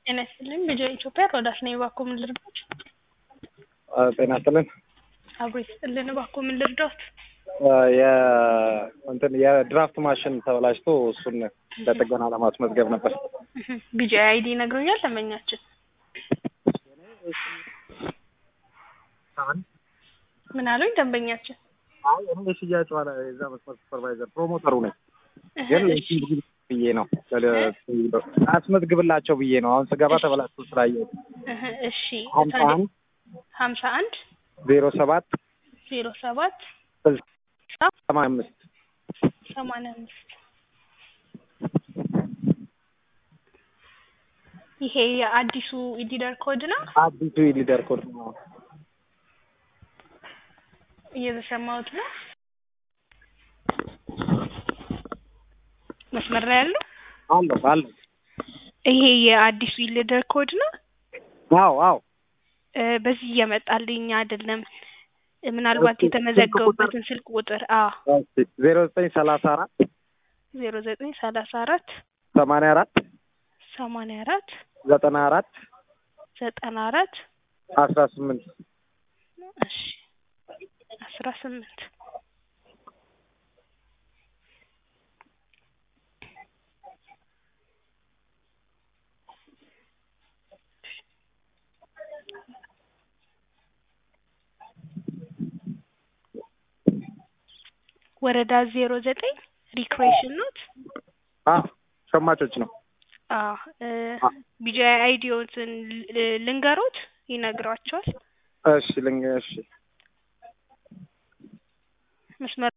ጤና ይስጥልኝ ልጄ ኢትዮጵያ ሮዳስ ነኝ። እባክዎ ምን ልርዳዎት? ጤና ይስጥልን። አብሮ ይስጥልን። እባክዎ ምን ልርዳዎት? የእንትን የድራፍት ማሽን ተበላሽቶ እሱን ለጥገና ለማስመዝገብ ነበር። ቢጂ አይዲ ይነግሩኛል ደንበኛችን? ምን አሉኝ ደንበኛችን? አይ እኔ የሽያጭ ባለ የዛ መስመር ሱፐርቫይዘር ፕሮሞተሩ ነኝ። ግን ለሽያጭ ብዬ ነው አስመዝግብላቸው ብዬ ነው። አሁን ስገባ ተበላሽቶ ስላየሁት እሺ ሀምሳ አንድ ሀምሳ አንድ ዜሮ ሰባት ዜሮ ሰባት ሰማንያ አምስት ሰማንያ አምስት ይሄ የአዲሱ ኢዲደር ኮድ ነው። አዲሱ የሊደር ኮድ ነው። እየተሰማሁት ነው። መስመር ላይ ያለው አለሁ አለሁ። ይሄ የአዲሱ ኢሊደር ኮድ ነው። አዎ አዎ እ በዚህ እየመጣልኝ አይደለም። ምናልባት የተመዘገቡበትን ስልክ ቁጥር አ ዜሮ ዘጠኝ ሰላሳ አራት ዜሮ ዘጠኝ ሰላሳ አራት ሰማንያ አራት ሰማንያ አራት ዘጠና አራት ዘጠና አራት አስራ ስምንት እሺ አስራ ስምንት ወረዳ ዜሮ ዘጠኝ ሪክሬሽን ኖት አ ሸማቾች ነው። አ ቢጂአይ አይዲዎትን ልንገሮት ይነግሯቸዋል። እሺ ልንገ እሺ መስመር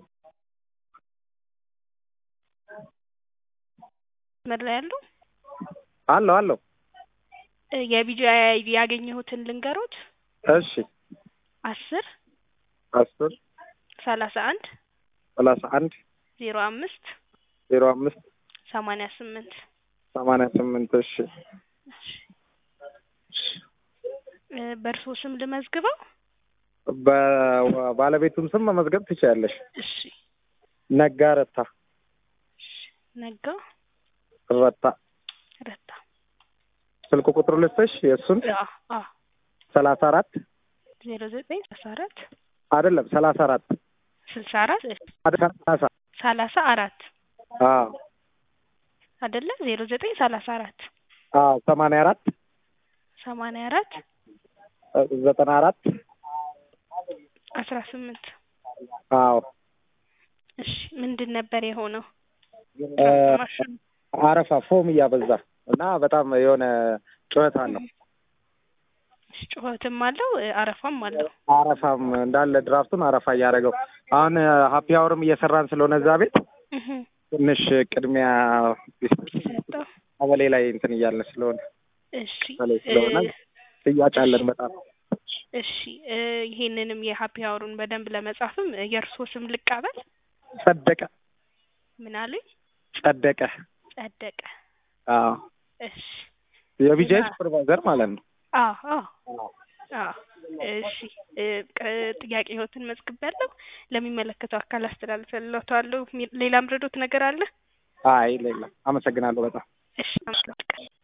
መስመር ላይ ያለው አለሁ አለሁ። የቢጂአይ አይዲ ያገኘሁትን ልንገሮት እሺ አስር አስር ሰላሳ አንድ ሰላሳ አንድ ዜሮ አምስት ዜሮ አምስት ሰማንያ ስምንት ሰማንያ ስምንት እሺ በእርሶ ስም ልመዝግበው? በባለቤቱም ስም መመዝገብ ትችያለሽ። እሺ ነጋ ረታ ነጋ ረታ ረታ ስልክ ቁጥሩ ልስጥሽ የእሱን አ አ ሰላሳ አራት ዜሮ ዘጠኝ ሰላሳ አራት አይደለም ሰላሳ አራት ስልሳ አራት ሰላሳ ሰላሳ አራት አዎ አይደለ ዜሮ ዘጠኝ ሰላሳ አራት አዎ ሰማንያ አራት ሰማንያ አራት ዘጠና አራት አስራ ስምንት አዎ እሺ ምንድን ነበር የሆነው? እ ማሽኑ አረፋ ፎም እያበዛ እና በጣም የሆነ ጩኸት አለው። ጩኸትም አለው አረፋም አለው። አረፋም እንዳለ ድራፍቱን አረፋ እያደረገው አሁን ሀፒ አወርም እየሰራን ስለሆነ እዛ ቤት እህ ትንሽ ቅድሚያ ሰጠው። ቀበሌ ላይ እንትን እያልን ስለሆነ እሺ ቀበሌ ስለሆነ ጥያቄ አለን በጣም እሺ እ ይሄንንም የሀፒ አወሩን በደንብ ለመጻፍም የእርሶ ስም ልቀበል? ጸደቀ ምን አሉኝ? ጸደቀ ጸደቀ። አዎ እሺ የቢጃይ ሱፐርቫይዘር ማለት ነው። አዎ አዎ አዎ እሺ እ ቅ- ጥያቄዎትን መዝግቤያለሁ። ለሚመለከተው አካል አስተላልፍልዎታለሁ። ሚ- ሌላም ረዶት ነገር አለ? አይ ሌላ አመሰግናለሁ በጣም እሺ አመሰግናለሁ።